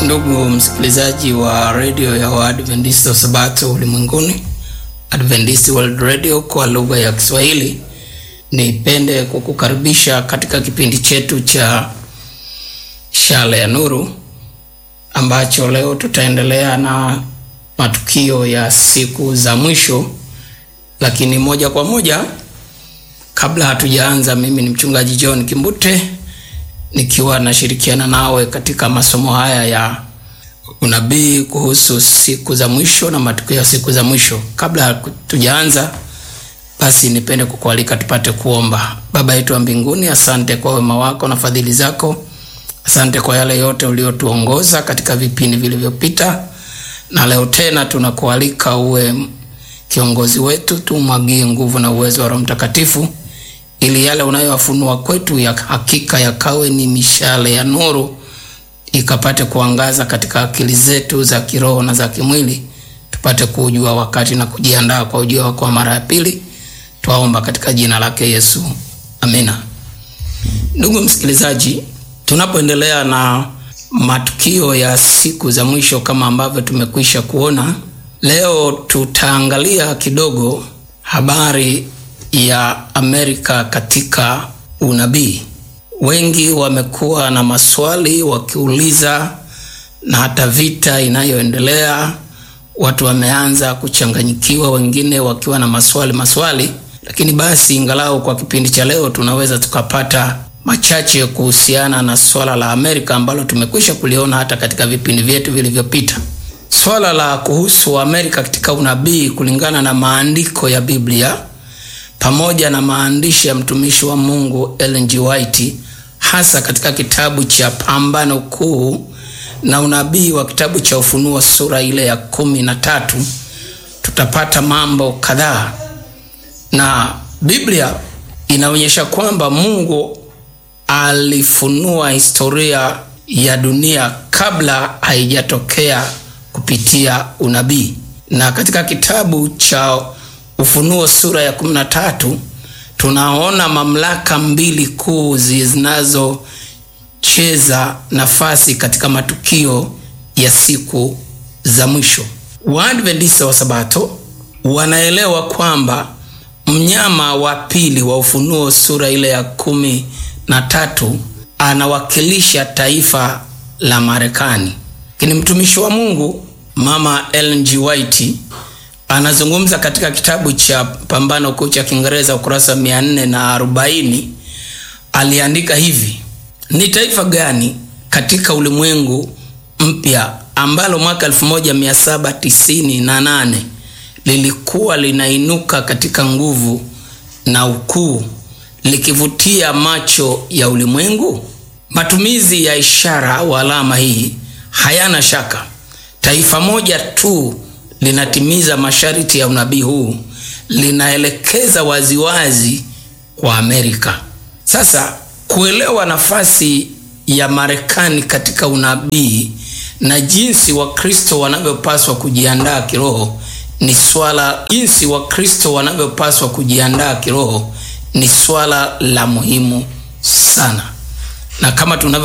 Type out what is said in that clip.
Ndugu msikilizaji wa redio ya Waadventista wa Sabato ulimwenguni, Adventist World Radio kwa lugha ya Kiswahili, nipende kukukaribisha katika kipindi chetu cha Shale ya Nuru ambacho leo tutaendelea na matukio ya siku za mwisho. Lakini moja kwa moja, kabla hatujaanza, mimi ni mchungaji John Kimbute nikiwa nashirikiana nawe katika masomo haya ya unabii kuhusu siku za mwisho na matukio ya siku za mwisho. Kabla hatujaanza, basi nipende kukualika tupate kuomba. Baba yetu wa mbinguni, asante kwa wema wako na fadhili zako. Asante kwa yale yote uliotuongoza katika vipindi vilivyopita, na leo tena tunakualika uwe kiongozi wetu, tumwagie nguvu na uwezo wa Roho Mtakatifu ili yale unayowafunua kwetu ya hakika yakawe ni mishale ya nuru, ikapate kuangaza katika akili zetu za kiroho na za kimwili, tupate kujua wakati na kujiandaa kwa ujio wako wa mara ya pili. Twaomba katika jina lake Yesu, amina. Ndugu msikilizaji, tunapoendelea na matukio ya siku za mwisho kama ambavyo tumekwisha kuona, leo tutaangalia kidogo habari ya Amerika katika unabii. Wengi wamekuwa na maswali wakiuliza, na hata vita inayoendelea watu wameanza kuchanganyikiwa, wengine wakiwa na maswali maswali. Lakini basi, ingalau kwa kipindi cha leo tunaweza tukapata machache kuhusiana na swala la Amerika ambalo tumekwisha kuliona hata katika vipindi vyetu vilivyopita. Swala la kuhusu Amerika katika unabii kulingana na maandiko ya Biblia pamoja na maandishi ya mtumishi wa Mungu Ellen G. White hasa katika kitabu cha Pambano Kuu na unabii wa kitabu cha Ufunuo sura ile ya kumi na tatu tutapata mambo kadhaa, na Biblia inaonyesha kwamba Mungu alifunua historia ya dunia kabla haijatokea kupitia unabii, na katika kitabu cha Ufunuo sura ya kumi na tatu tunaona mamlaka mbili kuu zinazocheza nafasi katika matukio ya siku za mwisho. Waadventista wa Sabato wanaelewa kwamba mnyama wa pili wa Ufunuo sura ile ya kumi na tatu anawakilisha taifa la Marekani, lakini mtumishi wa Mungu Mama Ellen G. White anazungumza katika kitabu cha Pambano Kuu cha Kiingereza ukurasa wa mia nne na arobaini aliandika hivi: ni taifa gani katika ulimwengu mpya ambalo mwaka 1798 lilikuwa linainuka katika nguvu na ukuu likivutia macho ya ulimwengu? Matumizi ya ishara au alama hii hayana shaka, taifa moja tu linatimiza masharti ya unabii huu, linaelekeza waziwazi kwa Amerika. Sasa kuelewa nafasi ya Marekani katika unabii na jinsi Wakristo wanavyopaswa kujiandaa kiroho ni swala jinsi Wakristo wanavyopaswa kujiandaa kiroho ni swala la muhimu sana, na kama tunavyo